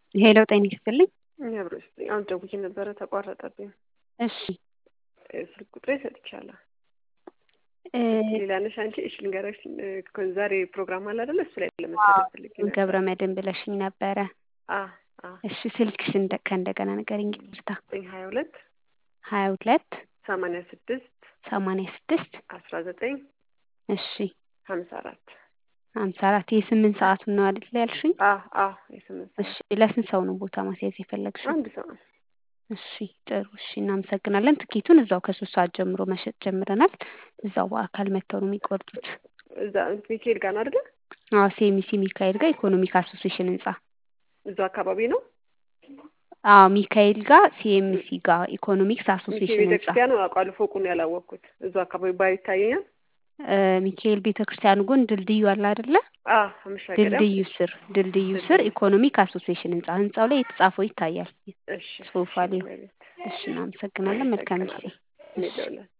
ሄሎ ጤና ይስጥልኝ። አብሮ ይስጥልኝ። አሁን ደውዬ ነበረ ተቋረጠብኝ። እሺ ስልክ ቁጥሬ ሰጥቻለሁ። እ ሌላ ነሽ አንቺ? እሺ ልንገርሽ፣ እ ዛሬ ፕሮግራም አለ አይደለ? እሱ ላይ ለመሳተፍ ፈልጌ ነበር። ገብረ መድን ብለሽኝ ነበረ። አ አ እሺ ስልክሽ እንደ ከእንደገና ንገሪኝ። ይቅርታ። ዘጠኝ ሀያ ሁለት ሀያ ሁለት ሰማንያ ስድስት ሰማንያ ስድስት አስራ ዘጠኝ እሺ ሀምሳ አራት ሀምሳ አራት የስምንት ሰዓቱን ነው አይደል ያልሽኝ? አ አ የስምንት እሺ ለስንት ሰው ነው ቦታ ማስያዝ የፈለግሽው? አንድ ሰው እሺ ጥሩ እሺ እናመሰግናለን። ትኬቱን እዛው ከሶስት ሰዓት ጀምሮ መሸጥ ጀምረናል። እዛው በአካል መጥተው ነው የሚቆርጡት። እዛ ሚካኤል ጋር ነው አይደለ? አዎ ሴሚሲ ሚካኤል ጋር ኢኮኖሚክ አሶሲሽን ህንጻ። እዛው አካባቢ ነው። አዎ ሚካኤል ጋር ሲኤምሲ ጋር ኢኮኖሚክስ ሚካኤል አሶሲሽን ህንጻ ቤተክርስቲያን አውቃለሁ። ፎቁን ያላወቅኩት እዛው አካባቢ ባይ ይታየኛል። እ ሚካኤል ቤተክርስቲያን ጎን ድልድዩ አለ አይደለ? አ መሻገሪያ ድልድዩ ስር ድልድዩ ስር ኢኮኖሚክ አሶሲሽን ህንጻ ህንጻው ላይ የተጻፈው ይታያል። እሺ ጽሁፍ አለው። እሺ እናመሰግናለን። መልካም ጊዜ። እኔ ደውላለሁ።